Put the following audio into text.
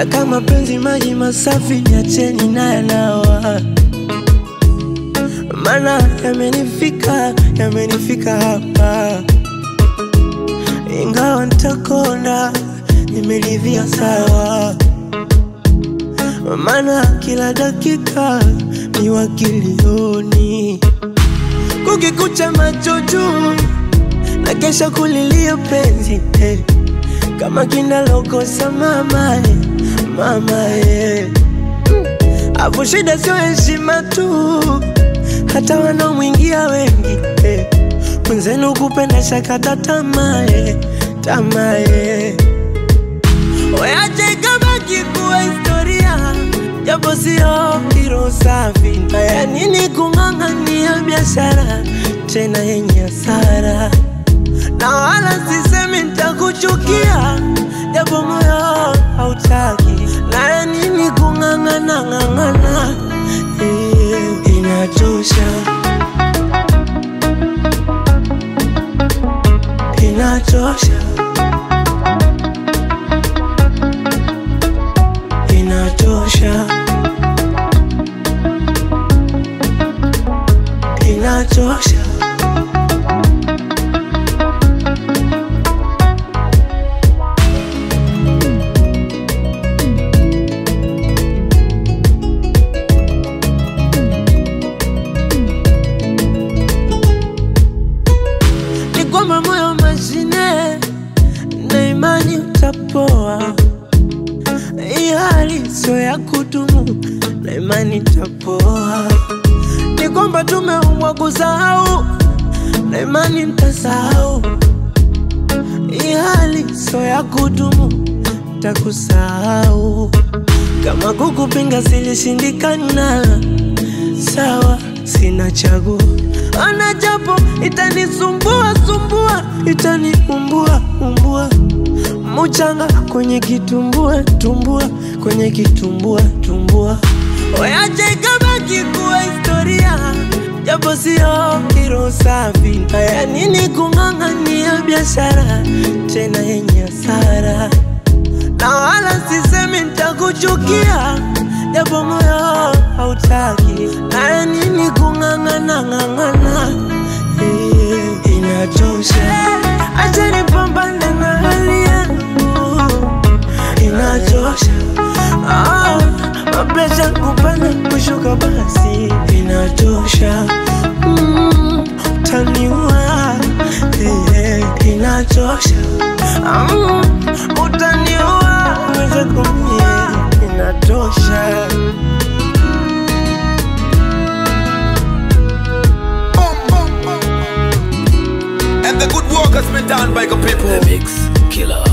na kama penzi maji masafi, niacheni na yanawa, mana yamenifika, yamenifika hapa, ingawa ntakona, nimeridhia sawa, mana kila dakika ni wakilioni, kukikucha macho juu na kesha kulilia penzi eh. Kama kinalokosa mama eh, mama eh. Afu shida sio heshima tu, hata wanaomwingia wengi eh. Mwenzenu kupenda shakata tamaa eh, tamaa eh. Weache ikabaki kuwa historia, japo sio hilo safi. Haya nini kung'ang'ania biashara tena yenye hasara na wala sisemi nitakuchukia, japo moyo hautaki. Na nini kung'ang'ana ng'ang'ana, eh, inatosha, inatosha, inatosha, inatosha. ni kwamba moyo mashine na imani utapoa. Hii hali sio ya kudumu na imani itapoa. Ni kwamba tumeumbwa kusahau na imani nitasahau. Hii hali sio ya kudumu, takusahau. Kama kukupinga silishindikana, sawa, sina chaguo. Ana japo itanisumbua sumbua, itaniumbua umbua, muchanga kwenye kitumbua tumbua, kwenye kitumbua tumbua. Weache ikabaki kuwa historia, japo sio hilo safi. Haya nini kung'ang'ania biashara tena yenye hasara na wala sisemi nitakuchukia, japo moyo hautaki. Na nini kung'ang'ana ng'ang'ana, eh, inatosha. Acha nipambane na hali yangu, inatosha. Ah, mapresha kupanda kushuka, basi inatosha. Mm, utaniua, eh, inatosha. Mm, utaniua, uweze kumie, inatosha. And the good work has been done by the people. The Mix Killer.